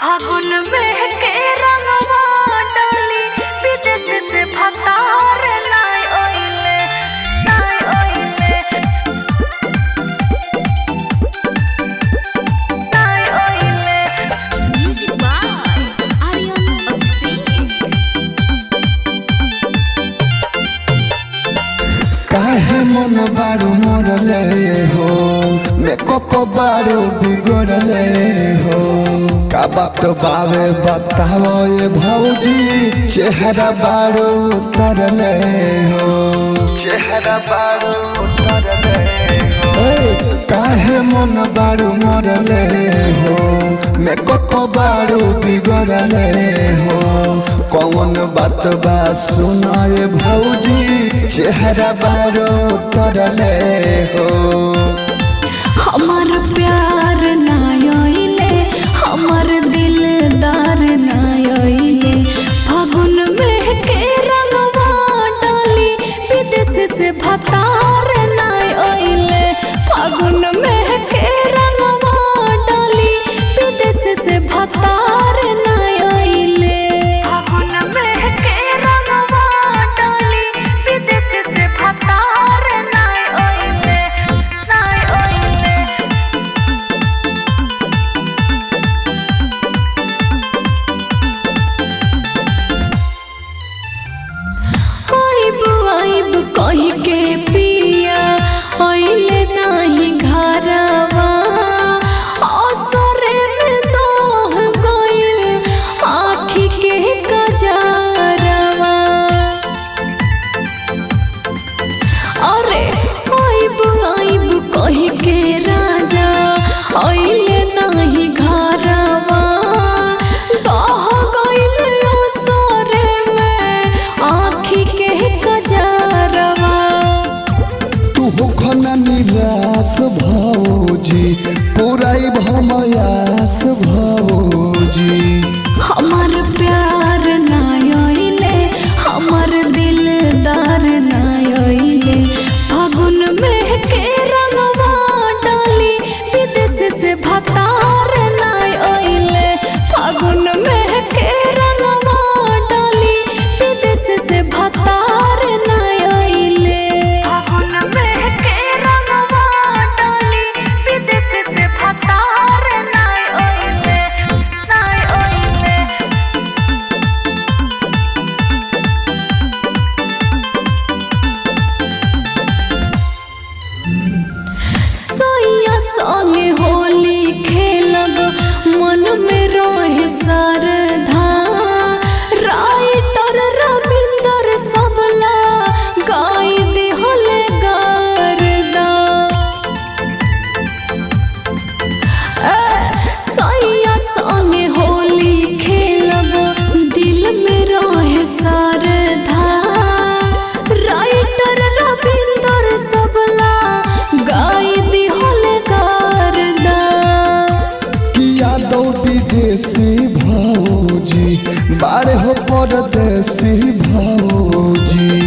फागुन में के रंगवा डाली विदेश से भतार नाय ओइले नाय ओइले नाय ओइले Music by Aryan Abhishek. काहे मन बारू मोरले हो मेकअप बारू बिगड़ले हो का बात बावे बताओ ये भौजी चेहरा बारू उतरले हो चेहरा बारू उतरले हो काहे मन बारू मोरले हो मेकअप बारू बिगड़ले हो कौन बात बा सुनाए भौजी चेहरा बारो उतरले हो हमार प्यार नायले हमार दिलदार नायले फागुन में के रंगवा डाली विदेश से भतार नायले फागुन में के रंगवा डाली विदेश से भतार नायले फागुन में के रंगवा डाली विदेश से भतार नाय ओइले नाय ओइले आइब आइब कही के पिया आइले नाही घरवा असरे में दोह गइल आँखी के कजरवा अरे आइब आइब कही के राजा आइले नाही घरवा दह गइल असरे में आँखी के कजरवा तू हो खना निराश भौजी पुराई भमयास भौजी हमार प्यार नायले हमार दिलदार नायले फागुन में के रंगवा डाली विदेश से भतार नायले फागुन में के रंगवा डाली विदेश से भतार नायले फागुन में के रंगवा डाली विदेश से भतार नाय ओइले नाय ओइले सैया संगे होली खेलब मन में रहे सरधा राइटर रविंदर सबला गाय दिहल गारदा सैया संगे होली खेलब दिल में रहे सरधा राइटर रविंदर सबला गाय दिहल गारदा किया दो विदेशी भौजी बारे हो परदेसी भौजी